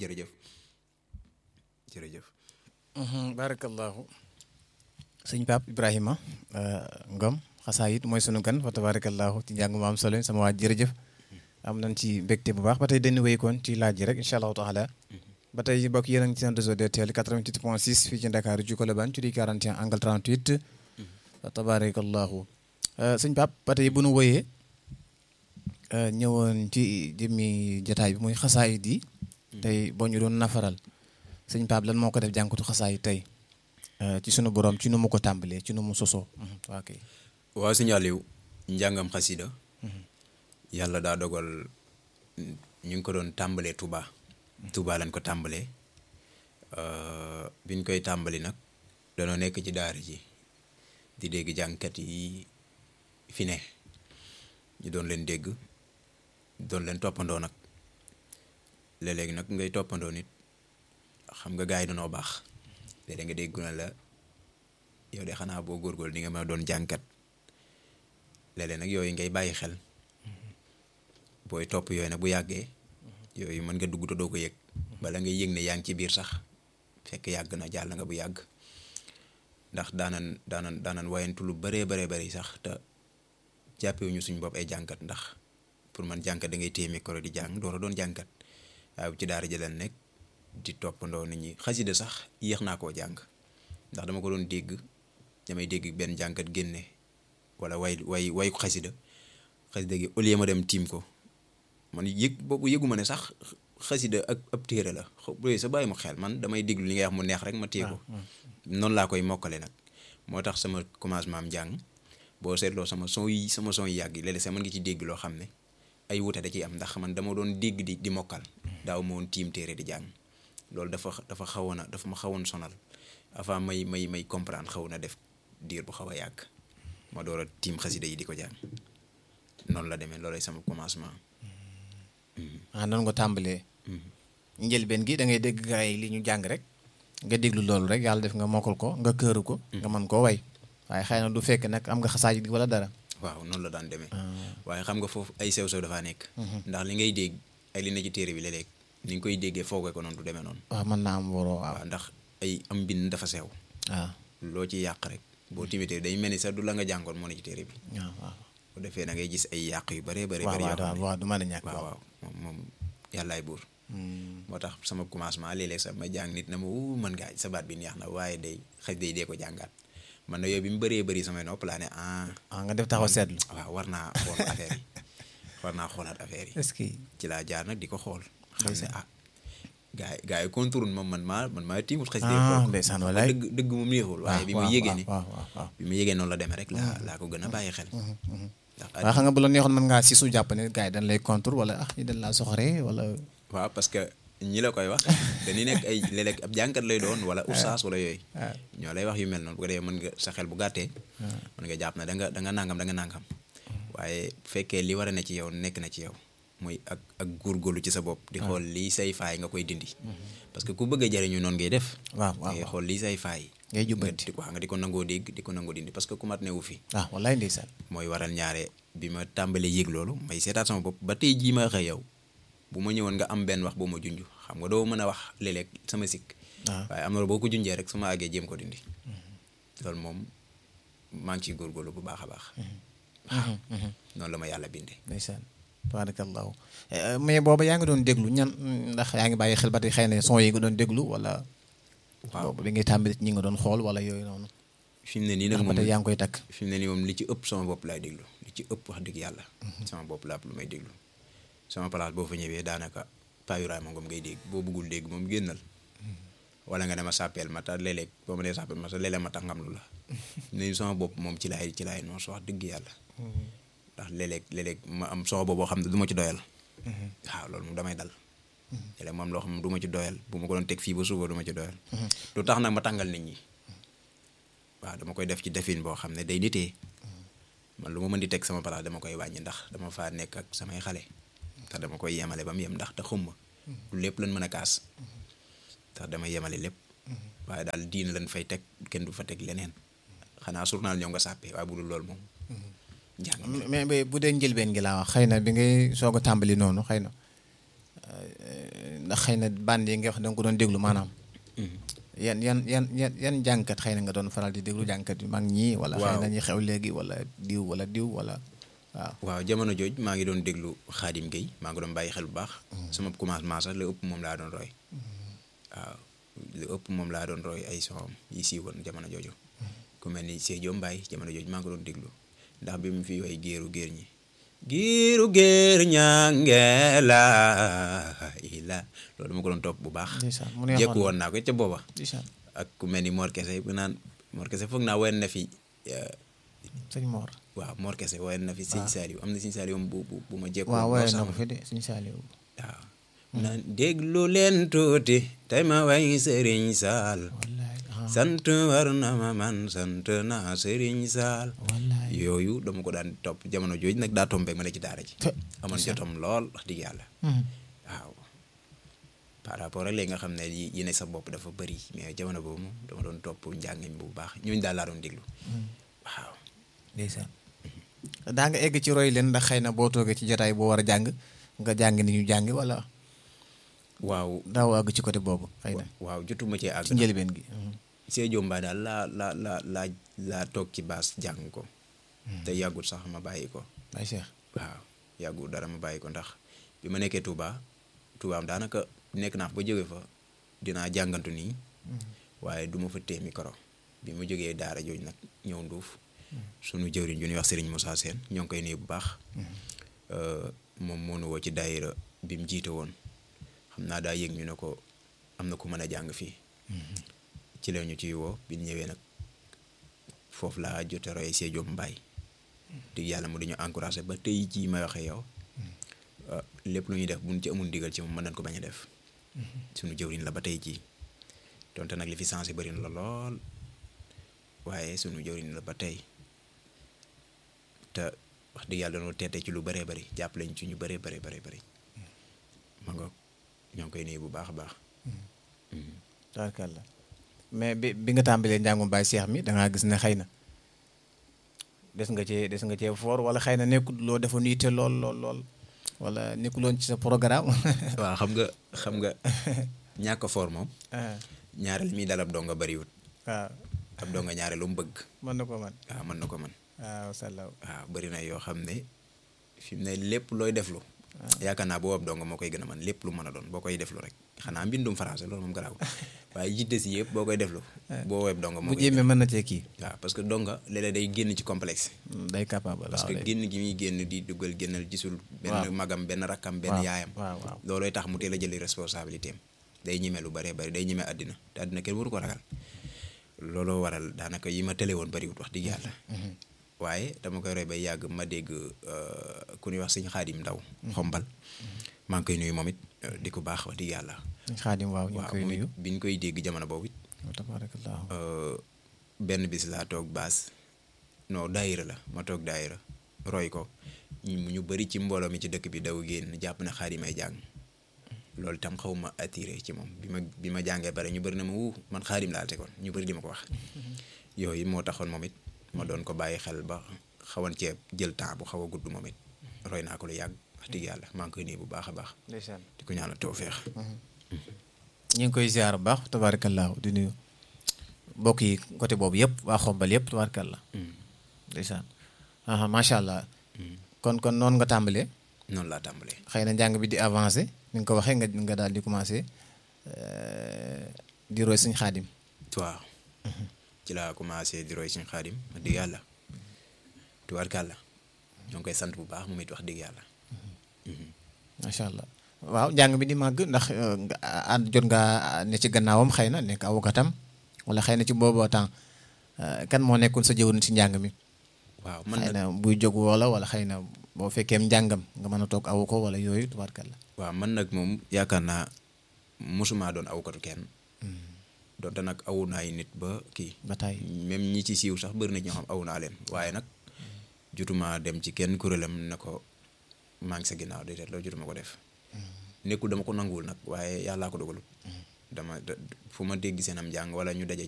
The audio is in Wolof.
jërëjëf jërëjëf barakallahu sëñ Pape Ibrahima Ngom xasaayit mooy sunu gan fa tabarakallahu ci njàng mu am solo sama waa jërëjëf am nañ ci mbégte bu baax ba tey dañu wéykoon ci laaj yi rek incha allahu taala ba tey bokk yéen a ngi ci seen réseau DTL 88 point 6 fii ci Ndakaaru ci Colobane ci di 41 angle 38 fa tabarakallahu sëñ Pape ba tey bu nu wooyee ñëwoon ci jëmmi jataay bi muy xasaayit yi tey boo ñu doon nafaral sëñ Pape lan moo ko def jànkatu xasaayit tey ci sunu borom ci nu mu ko tàmbalee ci nu mu sosoo waa kay waaw sëñ Aliou njàngam xasida yàlla daa dogal ñu ngi ko doon tàmbalee Touba Touba lañ ko tàmbalee biñ koy tàmbali nag danoo nekk ci daara ji di dégg jàngkat yi fi ne ñu doon leen dégg doon leen toppandoo nag léeg-léegi nag ngay toppandoo nit xam nga gars yi danoo baax léeg-léeg nga dégg na la yow de xanaa boo góorgóorlu di nga mën a doon jàngkat léeg-léeg nag yooyu ngay bàyyi xel booy topp yooyu nag bu yàggee yooyu mën nga dugg te doo ko yëg bala ngay yëg ne yaa ngi ci biir sax fekk yàgg na jàll nga bu yàgg ndax daanan daanan daanan wayantu lu bëree bëree bëri sax te jàppewuñu suñ bopp ay jàngkat ndax pour man jàngkat da ngay téye micro di jàng door a doon jàngkat waaye bu ci daara ji leen nekk di toppandoo nit ñi xasida sax yéex naa koo jàng ndax dama ko doon dégg damay dégg benn jàngkat génne wala way way way ko xasida xasida gi au lieu ma dem tiim ko man yëg boobu yëguma ne sax xasida ak ab téere la bu sa bàyyi mu xel man damay déglu li ngay wax mu neex rek ma téye ko noonu laa koy mokkale nag moo tax sama commencement am jàng boo seetloo sama son yi sama son yi yàgg yi léeg-léeg sax mën nga ci dégg loo xam ne ay wute da ciy am ndax man dama doon dégg di di mokkal daaw ma woon tiim téere di jàng loolu dafa dafa xawoon a dafa ma xawoon sonal avant may may may comprendre xaw na def diir bu xaw a yàgg ma door a tiim xasida yi di ko jàng noonu la demee loolay sama commencement. ah noonu nga tàmbalee. njëlbeen gi da ngay dégg gars yi li ñu jàng rek nga déglu loolu rek yàlla def nga mokkal ko nga këru ko. nga mën koo way waaye xëy na du fekk nag am nga xasaayit wala dara. waaw noonu la daan demee. waaye xam nga foofu ay sew sew dafaa nekk. ndax li ngay dégg ay li ne ci téere bi léeg-léeg ni nga koy déggee foogee ko noonu du demee noonu. waaw mën naa am waroo waaw. waaw ndax ay am mbind dafa sew. waaw loo ci yàq rek boo timitee day mel ni sax du la nga jàngoon moo ne ci téere bi. waaw waaw. bu defee da ngay gis ay yàq yu bëree bëri. waaw bëri yoo xam waaw ne waaw du mën a ñàkk waaw waaw moom moom yàllaay buur. moo tax sama commencement léeg-léeg sax ma jàng nit na ma wuu mën ngaa sa baat bi neex na waaye day xëj day dee ko jàngaat man na yooyu bi mu bëree bëri samay nopp laa ne ah. ah nga def taxaw seetlu. waaw war naa xool affaire yi war naa xoolaat affaire yi. est-ce que. ci laa jaar nag di ko xool. xam ne ah gars yi gars yi contourne moom man maa man maa tiimut xëj. day ah xool ko. ndeysaan walaay. dëgg dëgg moom neexul. waaye bi ma waaw yégee ni waaw waaw waaw. bi ma yégee noonu la demee rek laa laa ko gën a bàyyi xel. ndax waaw xam nga bu la neexoon mën ngaa si su jàpp ne gars yi dañ lay contour wala ah ñu dañ laa soxoree wala. waaw parce que ñi la koy wax dañuy nekk ay léeg-léeg ab jànkat lay doon wala oustaz wala yooyu waaw. ñoo lay wax yu mel noonu bu ko defee mën nga sa xel bu gàttee mën nga jàpp ne da nga da nga nangam da nga nangam waaye bu fekkee li war a ne ci yow nekk na ci yow muy ak ak góorgóorlu ci sa bopp di xool lii say faay nga koy dindi parce que ku bëgg a jariñu noonu ngay def waaw waaw ngay xool lii say faay ngay nga jubbanti. di ko nga di ko nangoo dégg di ko nangoo dindi parce que ku mat newu fi ah wallaay ndeysaan. mooy waral ñaare bi ma tàmbalee yëg loolu may seetaat sama bopp ba tey jii ma xëy yow bu ma ñëwoon nga am benn wax boo ma junj xam nga doo mën a wax léeg-léeg sama sikk waaw waaye am na boo ko junjee rek su ma àggee jéem ko dindi loolu moom maa ngi ciy góorgóorlu bu baax a baax waaw noonu la ma yàlla bindee ndeysaan tabarakallahu Eh, mais booba yaa ngi doon déglu ñan ndax yaa ngi bàyyi xel ba tey xëy na son yi nga doon déglu wala. waaw boobu bi ngay tàmbali ñi nga doon xool wala yooyu noonu. fi mu ne nii nag ndax ba moom tey yaa ngi koy takk. fi mu ne nii moom li ci ëpp sama bopp laay déglu li ci ëpp wax dëgg yàlla sama bopp laa lu may déglu sama place boo fa ñëwee daanaka payuraay ma ngom ngay dégg boo bëggul dégg moom génnal wala nga ne ma sàppeel ma ta léeg-léeg boo ma nee sàppeel ma ta léeg-léeg ma tax ngam lu la ne sama bopp moom ci laay ci laay noonu su wax dëgg yàlla ndax léeg-léeg léeg-léeg ma am sama bopp boo xam ne du ma ci doyal waaw loolu moom damay dal léeg-léeg moom loo xam ne du ma ci doyal bu ma ko doon teg fii ba suba du ma ci doyal lu tax nag ma tàngal nit ñi waaw dama koy def ci defin boo xam ne day nitee man lu ma mën di teg sama place dama koy wàññi ndax dama faa nekk ak samay xale ndax dama koy yemale ba mu yem ndax te xumma du lépp lan mën a kaas ndax dama yemale lépp waaye daal diin lan fay teg kenn du fa teg leneen xanaa journal ñëw nga sàppee waaye bu dul loolu moom njàng mi mais mais bu dee njëlbeen gi laa wax xëy na bi ngay soog a tàmbali noonu xëy na euh, ndax xëy na band yi nga wax da nga ko doon déglu maanaam yan yan yan yan yan jàngkat xëy na nga doon faral di déglu jàngkat yu mag ñii wala xëy na ñi xew léegi wala diw wala diw wala waaw waaw jamono jooj maa ngi doon déglu Xaadim Gueye maa ngi doon bàyyi xel bu baax sama commencement sax la ëpp moom laa doon roy waaw lu ëpp moom laa doon roy ay soxam yi siiwoon jamono jooju ku mel ni Sédio Mbaye jamono jooju maa ngi doon déglu ndax bi mu fi way géeru géer ñi giiru géer ñangeela ila loolu ma ko doon topp bu baax ndeysaan mu neexoon jekku woon naa ko ca booba ndeysaan ak ku mel ni Mor Kese bu naan Mor Kese foog naa woyen na fi sëñ Mor waaw Mor Kese woyen na fi Sëñ Saliou am na Sëñ Saliou bu bu bu ma jekku waaw woon waaye lool na sax ko fi de sëñ Saaliw waaw naan déglu leen tuuti tey ma way Sëriñ Saal wallaay ah sant war na ma man sant naa Sëriñ Saal wallaay yooyu dama ko daan topp jamono jooju nag daa tombeeg ma ne ci daara ji te amoon jotam lool wax dëgg yàlla Hmm. waaw par rapport ak léegi nga xam ne yi yi ne sa bopp dafa bëri mais jamono boobu moom dama doon topp njàngin bu baax ñooñu daal laa doon déglu waaw ndeysaan daa nga egg ci roy leen ndax xëy na boo toogee ci jotaay boo war a jàng nga jàng ni ñu jàngi wala waaw daaw àgg ci côté boobu xëy na waaw jotuma cee àgg ci njëlbeen gi Sédio Mbaye daal laa la la la laa toog ci baas jàng ko te yàggul sax ma bàyyi ko Baye Cheikh waaw yàggul dara ma bàyyi ko ndax bi ma nekkee Touba Touba am daanaka nekk naa fa ba jóge fa dinaa jàngantu nii waaye du ma fa téye micro bi ma jógee daara jooju nag ñëw nduuf sunu jëwriñ ju ñuy wax Serigne Moussa Sène ñoo ngi koy nuyu bu baax moom moo nu woo ci daayira bi mu jiite woon xam naa daa yëg ñu ne ko am na ku mën a jàng fii ci la ñu ciy woo bi ñu ñëwee nag foofu laa jote roy Sédio Mbaye dig yàlla mu dañu encouragé ba tey jii may waxee yow lépp lu ñuy def buñ ci amul ndigal ci moom mën nañ ko bañ a def suñu jëwriñ la ba tey jii donte nag li fi sensé bëri na la lool waaye suñu jëwriñ la ba tey te wax dëgg yàlla dañoo teete ci lu bëree bëri jàpp lañ ci ñu bëree bëri bëri bëri ma nga ñoo ngi koy nuyu bu baax a baax tabarkàlla mais bi bi nga tàmbalee njàngum Baye Cheikh mi da ngaa gis ne xëy na des nga cee des nga cee foor wala xëy na nekkul loo defoon yitte lool lool lool wala nekkuloon ci sa programme. waaw xam nga xam nga ñàkk foor moom ah ñaareel mi dal ab donga bëriwut waaw ab donga ñaareel lu mu bëgg mën na ko man waaw mën na ko mën waaw salaw waaw bëri na yoo xam ne fi mu ne lépp looy deflu yaakaar naa boo ab donga moo koy gën a mën lépp lu mën a doon boo koy deflu rek xanaa mbindum français loolu moom garaaw waaye yitte si yëpp boo koy deflu boo web donga moo bu koy jéemee mën na cee kii waaw parce que donga léeg-léeg day génn ci complexe day capable parce waaw que day- génn gi muy génn di duggal génnal gisul Waaw. benn magam benn rakkam benn waaw, yaayam waaw waaw loolooy tax mu teel a jëli responsabilité am day ñime lu bëree bëri day ñime àddina te àddina kenn waru ko ragal looloo waral daanaka yi ma tële woon bëriwut wax dëgg yàlla waaye dama koy roy bay yàgg ma dégg euh, ku ñuy wax sëñ xaadim ndaw xombal maa ngi koy nuyu moom it euh, di ko baax wax dëgg yàlla xaadim waaw ñu ngi waaw koy moom it nuyu bi ñu koy dégg jamono boobu it wa tabarakallahu euh, benn bis laa toog baas non daayira la ma toog daayira roy ko ñu ñu bëri ci mbooloo mi ci dëkk bi daw génn jàpp na xaadim ay jàng loolu itam xaw ma attiré ci moom bi ma bi ma jàngee pare ñu bëri na ma wuu man xaadim laa tegoon ñu bëri di ma ko wax yooyu moo taxoon moom it ma doon ko bàyyi xel ba xawan cee jël temps bu xaw a gudd moom it roy naa ko lu yàgg wax dëgg yàlla maa ngi koy nuyu bu baax a baax ndeysaan di ko ñaanal tawféex ñu ngi koy ziar bu baax tabarakallahu di nuyu mbokk yi côté boobu yëpp waa xombal yëpp tabarakallah ndeysaan aha macha allah kon kon noonu nga tàmbalee noonu laa tàmbalee xëy na njàng bi di avancé ni nga ko waxee nga nga daal di commencé euh, di roy suñ xaadim waaw ci laa commencé di roy suñu xaadim wax dëgg yàlla tubaarkàlla ñoo ngi koy sant bu baax moom it wax dëgg yàlla macha allah waaw njàng bi di màgg ndax euh, nga ànd jot nga ne ci gannaawam xëy na nekk avocatam wala xëy na ci boobu temps euh, kan moo nekkoon sa jëwriñ ci njàng mi waaw man xëy nag na buy jóg wala wala xëy na boo fekkee njàngam nga mën a toog awu ko wala yooyu tubaarkalla waaw man nag moom yaakaar naa mosumaa doon awkatu kenn donte nag awu naa ay nit ba kii ba tey même ñi ci siiw sax bëri na ñoo xam awu naa leen waaye nag jutuma dem ci kenn kuréelam ne ko maa ngi sa ginnaaw déedéet loolu jutuma ko def nekkul dama ko nanguwul nag waaye yàllaa ko dogalut dama da- fu ma dégg seen am njàng wala ñu daje